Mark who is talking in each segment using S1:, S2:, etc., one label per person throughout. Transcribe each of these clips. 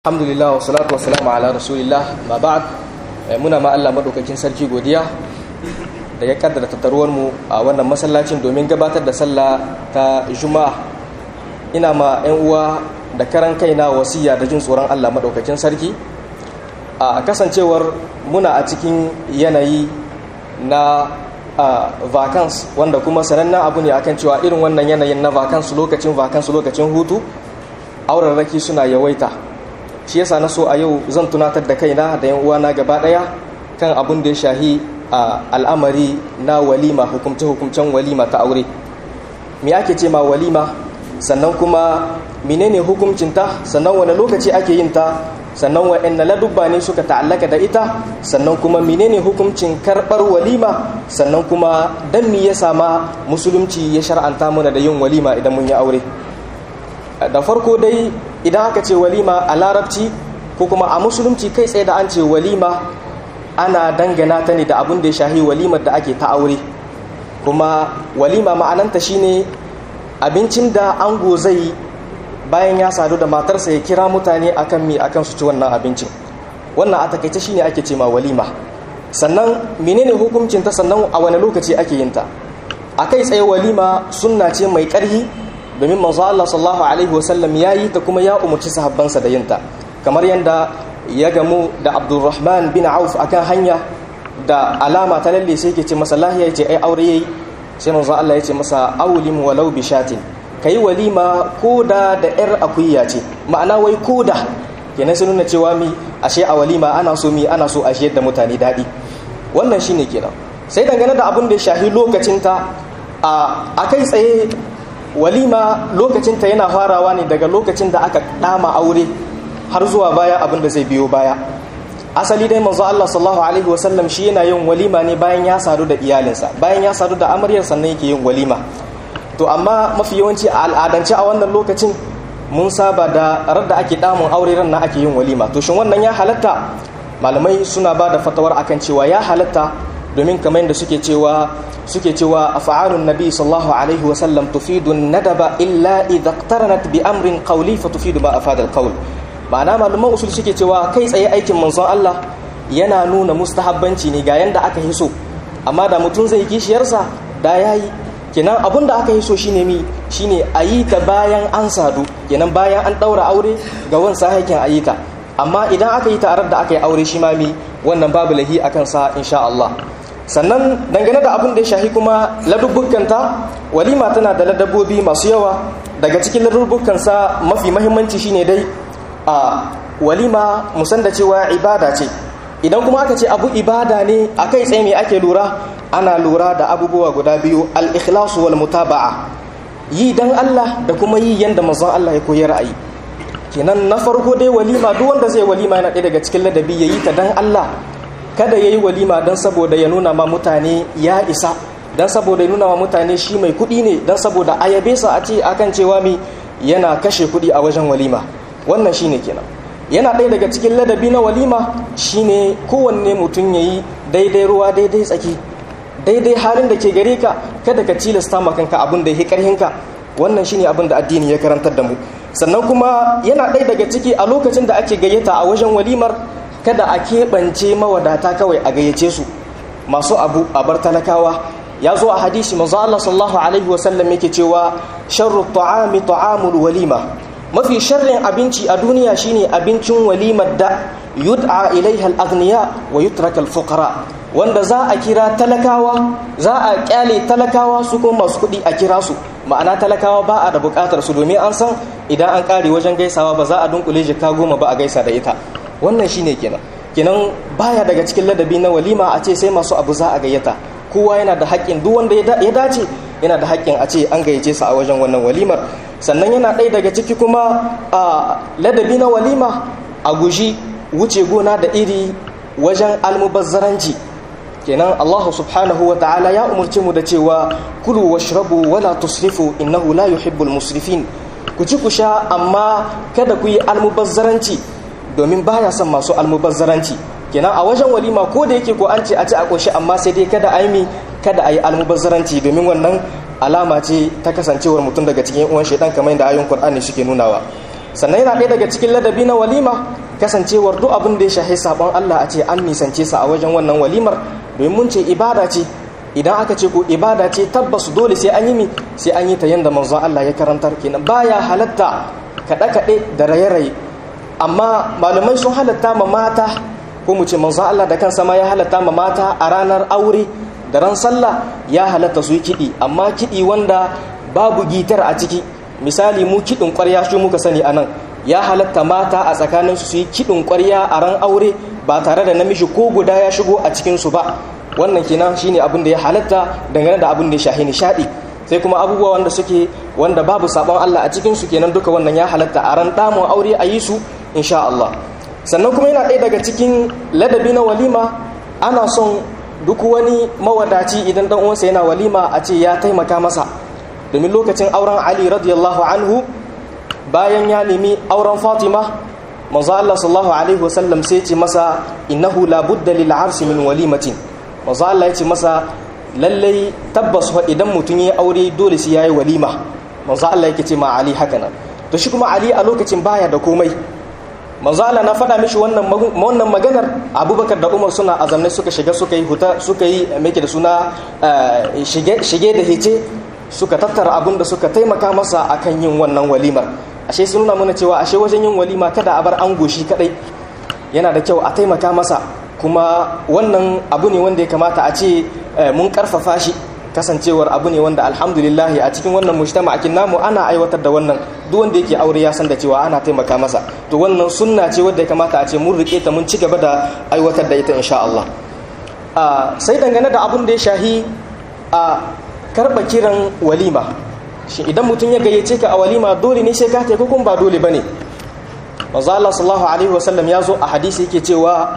S1: alhamdulillah wa salatu wa salamu ala rasulillah ma ba'd muna ma Allah madaukakin sarki godiya da ya kaddara tattaruwar mu a wannan masallacin domin gabatar da sallah ta juma'a ina ma yan uwa da karan kaina wasiya da jin tsoron Allah madaukakin sarki a kasancewar muna a cikin yanayi na vacance wanda kuma sanannen abu ne akan cewa irin wannan yanayin na vacance lokacin vacance lokacin hutu aurarraki suna yawaita shi yasa na so a yau zan tunatar da kaina da yan uwana gaba daya kan abun da ya shahi a al'amari na walima hukumce hukumcen walima ta aure me ake ce ma walima sannan kuma menene hukuncinta sannan wani lokaci ake yin ta sannan wa'anne ladubba ne suka ta'allaka da ita sannan kuma menene hukuncin karbar walima sannan kuma dan me ya sama musulunci ya shar'anta mana da yin walima idan mun yi aure da farko dai idan aka ce walima a larabci ko kuma a musulunci kai tsaye da an ce walima ana dangana ta ne da abin da ya shahi walimar da ake ta aure kuma walima ma'ananta shine abincin da ango zai bayan ya sadu da matarsa ya kira mutane akan mi akan su ci wannan abincin wannan a takaice shine ake ce ma walima sannan menene hukuncin ta sannan a wani lokaci ake yin ta a kai tsaye walima sunna ce mai ƙarhi domin manzo Allah sallallahu alaihi wasallam ya yi ta kuma ya umarci sahabbansa da yinta kamar yadda ya gamu da Abdulrahman bin Auf akan hanya da alama ta lalle sai yake ce masa lahiya yace ai aure yayi sai manzo Allah ya ce masa awlim walau bi shatin kai walima koda da yar akuya ce ma'ana wai koda kenan sai nuna cewa mi ashe a walima ana so mi ana so ashe yadda mutane dadi wannan shine kenan sai dangane da abin da ya shahi lokacin ta a kai tsaye walima lokacinta yana farawa ne daga lokacin da aka dama aure har zuwa baya abin da zai biyo baya asali dai manzo Allah sallallahu alaihi wasallam shi yana yin walima ne bayan ya sadu da iyalinsa bayan ya sadu da amaryar sannan yake yin walima to amma mafi yawanci a al'adance a wannan lokacin mun saba da radda ake damun aure ran na ake yin walima to shin wannan ya halatta malamai suna ba da fatawar akan cewa ya halatta domin kamar yadda suke cewa suke cewa af'alun nabi sallallahu alaihi wa sallam tufidu nadaba illa idha iqtaranat bi amrin qawli fa tufidu ma afada al-qawl ma'ana malaman usul suke cewa kai tsaye aikin manzon Allah yana nuna mustahabbanci ne ga yanda aka hiso amma da mutum zai kishiyarsa da yayi kenan abun da aka hiso shine mi shine ayi ta bayan an sadu kenan bayan an daura aure ga wansa hakin ayi ta amma idan aka yi ta da aka yi aure shi ma mi wannan babu lahi akan sa insha Allah sannan dangane da abin da ya shahi kuma ladubbukanta walima tana da ladabbobi masu yawa daga cikin ladubbukansa mafi mahimmanci shine dai a walima musan da cewa ibada ce idan kuma aka ce abu ibada ne a kai tsaye me ake lura ana lura da abubuwa guda biyu al-ikhlasu wal mutaba'a yi dan Allah da kuma yi yanda manzon Allah ya koyar a yi kenan na farko dai walima duk wanda zai walima yana ɗaya daga cikin ladabi yayi ta dan Allah kada ya yi walima don saboda ya nuna ma mutane ya isa don saboda ya nuna ma mutane shi mai kuɗi ne don saboda a yabe sa a ce akan cewa mi yana kashe kuɗi a wajen walima wannan shine kenan yana ɗaya daga cikin ladabi na walima shine kowanne mutum ya yi daidai ruwa daidai tsaki daidai halin da ke gare ka kada ka tilasta ma kanka abin da ya karhinka wannan shine abin da addini ya karantar da mu sannan kuma yana ɗaya daga ciki a lokacin da ake gayyata a wajen walimar kada a keɓance mawadata kawai a gayyace su masu abu a bar talakawa ya zo a hadisi manzo Allah sallallahu alaihi wasallam yake cewa sharru ta'ami ta'amul walima mafi sharrin abinci a duniya shine abincin walimar da yud'a ilaiha al-aghniya wa yutraka al-fuqara wanda za a kira talakawa za a kyale talakawa su kuma masu kuɗi a kira su ma'ana talakawa ba a da buƙatar su domin an san idan an ƙare wajen gaisawa ba za a dunkule jika goma ba a gaisa da ita wannan shine kenan kenan baya daga cikin ladabi na walima a ce sai masu abu za a gayyata kowa yana da haƙƙin duk wanda ya dace yana da haƙƙin a ce an gayyace su a wajen wannan walimar sannan yana ɗaya daga ciki kuma a ladabi na walima a guji wuce gona da iri wajen almubazzaranci kenan Allah subhanahu wa ta'ala ya umarci mu da cewa kulu washrabu wala tusrifu innahu la yuhibbul musrifin ku ci ku sha amma kada ku yi almubazzaranci domin baya son masu almubazzaranci kenan a wajen walima ko da yake ko an ce a ci a koshi amma sai dai kada a yi kada a yi almubazzaranci domin wannan alama ce ta kasancewar mutum daga cikin uwan shaidan kamar yadda ayoyin qur'ani suke nunawa sannan yana ɗaya daga cikin ladabi na walima kasancewar duk abin da ya shahi sabon Allah a ce an nisance sa a wajen wannan walimar domin mun ce ibada ce idan aka ce ko ibada ce tabbas dole sai an yi mi sai an yi ta yanda manzon Allah ya karantar kenan baya halatta kaɗe-kaɗe da raye-raye amma malamai sun halatta ma mata ko mu ce manzon Allah da kansa ma ya halatta ma mata a ranar aure da ran sallah ya halatta su yi kiɗi amma kiɗi wanda babu gitar a ciki misali mu kiɗin ƙwarya shi muka sani anan ya halatta mata a tsakaninsu su yi kiɗin ƙwarya a ran aure ba tare da namiji ko guda ya shigo a cikinsu ba wannan kenan shine abin da ya halatta dangane da abin da ya shahi nishaɗi sai kuma abubuwa wanda suke wanda babu sabon Allah a cikinsu kenan duka wannan ya halatta a ran damun aure a yi su insha Allah sannan kuma yana ɗaya daga cikin ladabi na walima ana son duk wani mawadaci idan dan uwansa yana walima a ce ya taimaka masa domin lokacin auren Ali radiyallahu anhu bayan ya nemi auren Fatima manzo Allah sallallahu alaihi wasallam sai ce masa innahu la budda lil arsi min walimatin manzo Allah ya ce masa lallai tabbas fa idan mutum ya aure dole sai yayi walima manzo Allah yake ce ma Ali haka nan to shi kuma Ali a lokacin baya da komai manzo Allah na faɗa mishi wannan wannan maganar Abubakar da Umar suna azamne suka shiga suka yi huta suka yi meke da suna shige shige da hece suka tattara abin da suka taimaka masa akan yin wannan walimar ashe sun nuna mana cewa ashe wajen yin walima kada a bar an goshi kadai yana da kyau a taimaka masa kuma wannan abu ne wanda ya kamata a ce mun karfafa shi kasancewar abu ne wanda alhamdulillah a cikin wannan mujtama'akin namu ana aiwatar da wannan duk wanda yake aure ya san da cewa ana taimaka masa to wannan sunna ce wadda ya kamata a ce mun rike ta mun ci gaba da aiwatar da ita insha Allah sai dangane da abun da ya shahi a karba kiran walima shi idan mutum ya gayyace ka a walima dole ne sai ka ta ko kuma ba dole bane manzo Allah sallallahu alaihi wasallam ya zo a hadisi yake cewa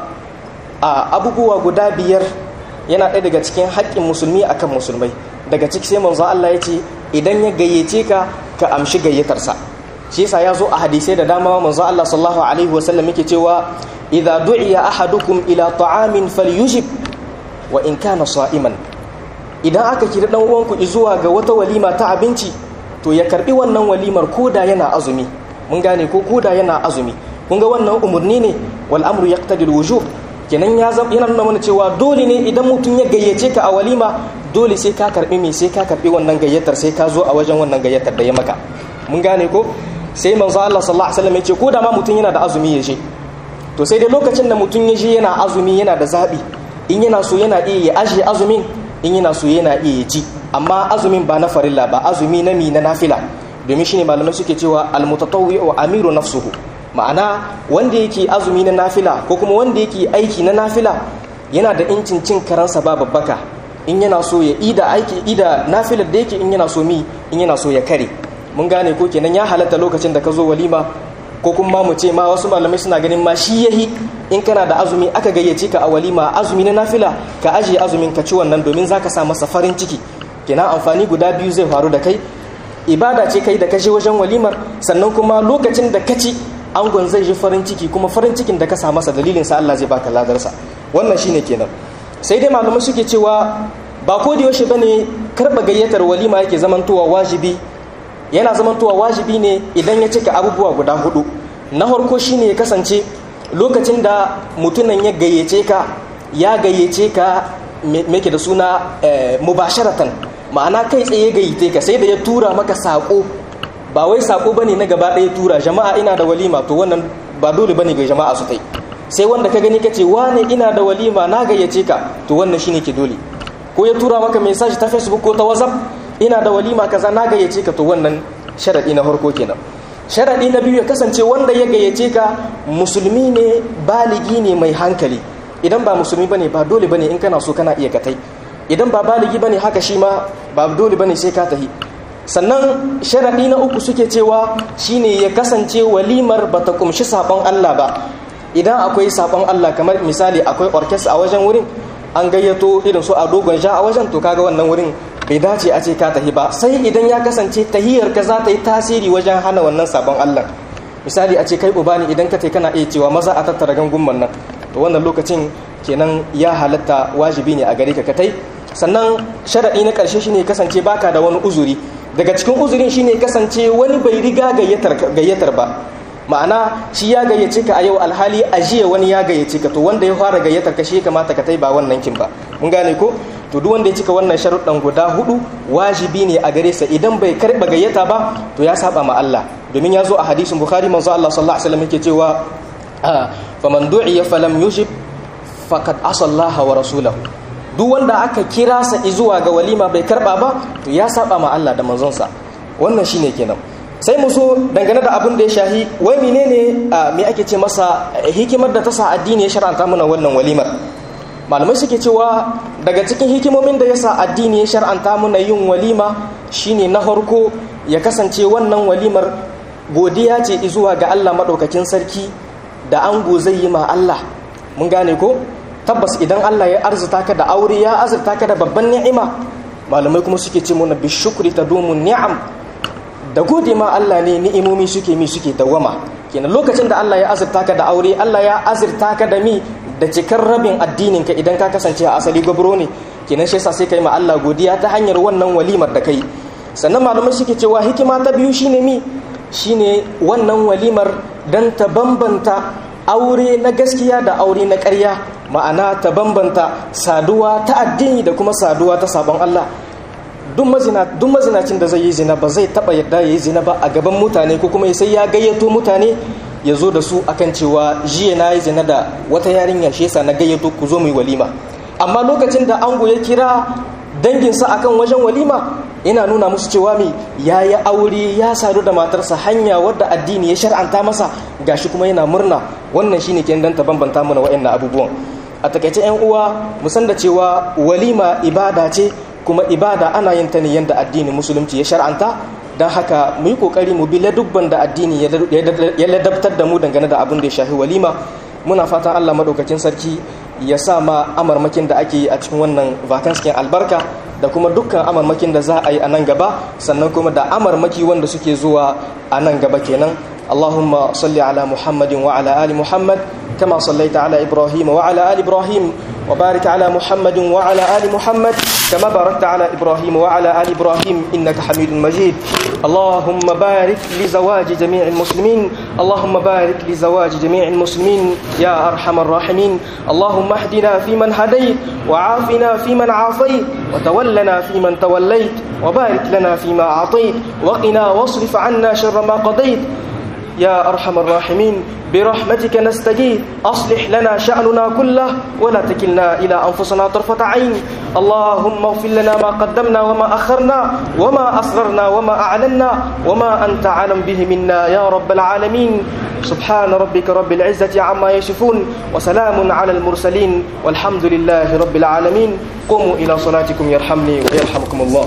S1: a abubuwa guda biyar yana ɗaya daga cikin haƙƙin musulmi akan musulmai daga ciki sai manzo Allah ya ce idan ya gayyace ka ka amshi gayyatarsa shi yasa ya zo a hadisai da dama manzo Allah sallallahu alaihi wasallam yake cewa idza du'iya ahadukum ila ta'amin falyujib wa in kana sa'iman idan aka kira dan uwanku zuwa ga wata walima ta abinci to ya karbi wannan walimar koda yana azumi mun gane ko koda yana azumi kun ga wannan umurni ne wal amru yaqtadi al wujub kenan ya yana nuna mana cewa dole ne idan mutum ya gayyace ka a walima dole sai ka karbi me sai ka karbi wannan gayyatar sai ka zo a wajen wannan gayyatar da ya maka mun gane ko sai manzo Allah sallallahu alaihi wasallam ya ce ko da ma mutum yana da azumi ya je to sai dai lokacin da mutum ya je yana azumi yana da zabi in yana so yana iya ya aje azumin in yana so yana iya ya ji amma azumin ba na farilla ba azumi na mi na nafila domin shine malamai suke cewa almutatawwi wa amiru nafsuhu ma'ana wanda yake azumi na nafila ko kuma wanda yake aiki na nafila yana da incin cin karansa ba babbaka in yana so ya ida aiki ida nafilar da yake in yana so mi in yana so ya kare mun gane ko kenan ya halatta lokacin da ka zo walima ko kuma mu ce ma wasu malamai suna ganin ma shi yahi in kana da azumi aka gayyace ka a walima azumi na nafila ka ajiye azumin ka ci wannan domin zaka sa masa farin ciki kenan amfani guda biyu zai faru da kai ibada ce kai da kashe wajen walimar sannan kuma lokacin da ka ci angon zai ji farin ciki kuma farin cikin da ka sa masa dalilin sa Allah zai baka ladarsa wannan shine kenan sai dai malamai suke cewa ba ko da yaushe bane karba gayyatar walima yake zamantowa wajibi yana zamantowa wajibi ne idan ya cika abubuwa guda hudu na farko shine ya kasance lokacin da mutunan ya gayyace ka ya gayyace ka me ke da suna mubasharatan ma'ana kai tsaye gayyace ka sai da ya tura maka sako ba wai sako bane na gaba ɗaya tura jama'a ina da walima to wannan ba dole bane ga jama'a su tai sai wanda ka gani kace wane ina da walima na gayyace ka to wannan shine ke dole ko ya tura maka message ta Facebook ko ta WhatsApp ina da walima kaza na gayyace ka to wannan sharadi na farko kenan sharadi na biyu ya kasance wanda ya gayyace ka musulmi ne baligi ne mai hankali idan ba musulmi bane ba dole bane in kana so kana iya katai idan ba baligi bane haka shi ma ba dole bane sai ka tahi sannan sharadi na uku suke cewa shine ya kasance walimar bata kumshi sabon Allah ba idan akwai sabon Allah kamar misali akwai orkes a wajen wurin an gayyato irin su a dogon sha a wajen to kaga wannan wurin bai dace a ce ka tahi ba sai idan ya kasance tahiyar ka za ta yi tasiri wajen hana wannan sabon Allah misali a ce kai uba ne idan ka tai kana iya cewa maza a tattara gangunman nan to wannan lokacin kenan ya halatta wajibi ne a gare ka ka tai sannan sharadi na karshe shine kasance baka da wani uzuri daga cikin uzurin shine kasance wani bai riga gayyatar gayyatar ba ma'ana shi ya gayyace ka a yau alhali a jiya wani ya gayyace ka to wanda ya fara gayyatar ka shi kamata ka tai ba wannan kin ba mun gane ko to duk wanda ya cika wannan sharuɗan guda hudu wajibi ne a gare sa idan bai karɓa gayyata ba to ya saba ma Allah domin ya zo a hadisin bukhari manzo Allah sallallahu alaihi wasallam yake cewa faman du'iya falam yujib faqad asallaha wa rasulahu duk wanda aka kira sa zuwa ga walima bai karba ba to ya saba ma Allah da manzonsa wannan shine kenan sai mu so dangane da abin da ya shahi wai menene me ake ce masa hikimar da ta sa addini ya shar'anta mana wannan walimar malamai suke cewa daga cikin hikimomin da ya sa addini ya shar'anta mana yin walima shine na farko ya kasance wannan walimar godiya ce zuwa ga Allah madaukakin sarki da ango zai yi ma Allah mun gane ko tabbas idan Allah ya arzuta ka da aure ya azurta ka da babban ni'ima malamai kuma suke ce mana bi shukri tadumun ni'am da gode ma Allah ne ni'imomi suke mi suke dawama kenan lokacin da Allah ya azurta ka da aure Allah ya azurta ka da mi da cikar rabin addinin ka idan ka kasance a asali gwabro ne kenan shi yasa sai kai ma Allah godiya ta hanyar wannan walimar da kai sannan malamai suke cewa hikima ta biyu shine mi shine wannan walimar dan ta bambanta aure na gaskiya da aure na ƙarya ma'ana ta bambanta saduwa ta addini da kuma saduwa ta sabon Allah duk mazinacin da zai yi zina ba zai taba yadda ya yi zina ba a gaban mutane ko kuma sai ya gayyato mutane ya zo da su akan cewa jiya na yi zina da wata yarinya shi yasa na gayyato ku zo mu yi walima amma lokacin da ango ya kira danginsa akan wajen walima yana nuna musu cewa mi ya yi aure ya sadu da matarsa hanya wadda addini ya shar'anta masa gashi kuma yana murna wannan shine ke dan ta bambanta mana wa'annan abubuwan a takaice yan uwa mu san da cewa walima ibada ce kuma ibada ana yin ta ne yanda addini musulunci ya shar'anta don haka mu yi kokari mu bi ladubban da addini ya ladabtar da mu dangane da abin da ya shafi walima muna fatan Allah madaukakin sarki ya sa ma amarmakin da ake yi a cikin wannan vakanskin albarka da kuma dukkan amarmakin da za a yi a nan gaba sannan kuma da amarmaki wanda suke zuwa a nan gaba kenan Allahumma salli ala Muhammadin wa ala ali Muhammad kama sallaita ala Ibrahim wa ala ali Ibrahim wa barik ala Muhammadin wa ala ali Muhammad kama barakta ala Ibrahim wa ala ali Ibrahim innaka Hamidun Majid Allahumma barik li zawaji jami'il muslimin Allahumma barik li zawaji jami'il muslimin ya arhamar rahimin Allahumma اهدنا فيمن هديت وعافنا فيمن عافيت وتولنا فيمن توليت وبارك لنا فيما أعطيت وقنا واصرف عنا شر ما قضيت يا أرحم الراحمين برحمتك نستجيب أصلح لنا شأننا كله ولا تكلنا إلى أنفسنا طرفة عين اللهم اغفر لنا ما قدمنا وما أخرنا وما أسررنا وما أعلنا وما أنت عالم به منا يا رب العالمين سبحان ربك رب العزة عما يصفون وسلام على المرسلين والحمد لله رب العالمين قوموا إلى صلاتكم يرحمني ويرحمكم الله